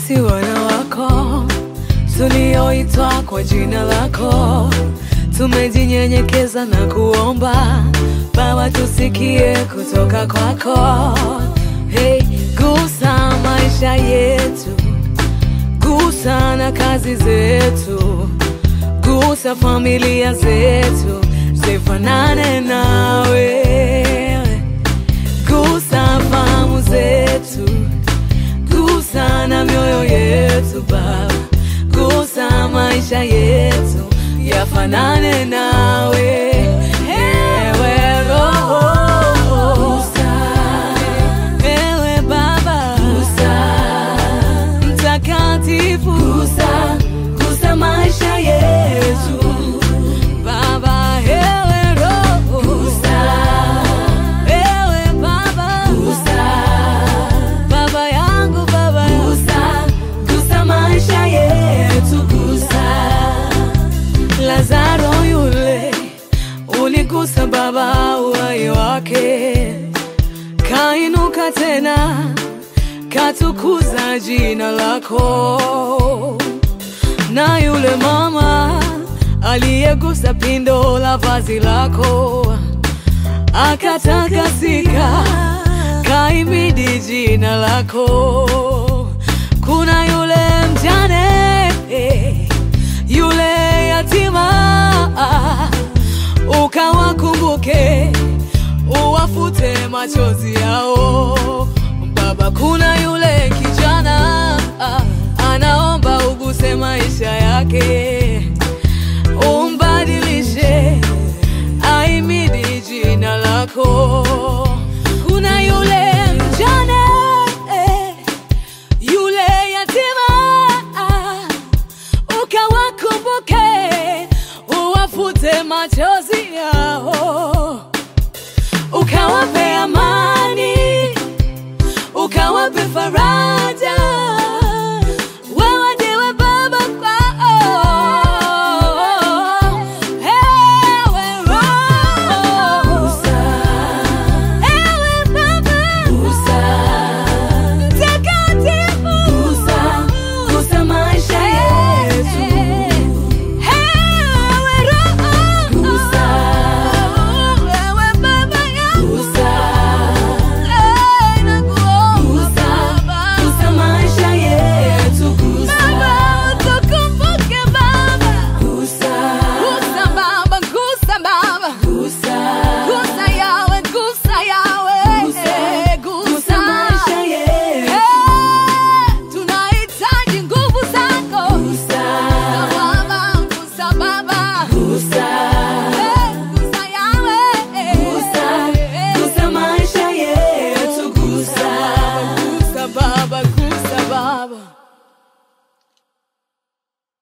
sisi wana wako tulioitwa kwa jina lako, tumejinyenyekeza na kuomba Baba, tusikie kutoka kwako. Hey, gusa maisha yetu, gusa na kazi zetu, gusa familia zetu zifanane nawe, gusa fahamu zetu, gusa na mioyo yetu Baba, gusa maisha yetu yafanane nawe, ewe Roho, ewe Baba, Mtakatifu, gusa maisha yetu Baba, ewe Roho, ewe Baba, Baba yangu Baba, gusa maisha yetu, gusa Lazaro yule uligusa Baba uhai wake, kainuka tena, katukuza jina lako. Na yule mama aliyegusa pindo la vazi lako akatakasika, kaimidi jina lako. Kuna yule mjane yule yatima ukawakumbuke, uwafute machozi yao. Baba, kuna yule kijana anaomba uguse maisha yake, umbadilishe, aimidi jina lako. Kuna yule mjane yule yatima ukawakumbuke, uwafute machozi yao, ukawape amani, ukawape faraja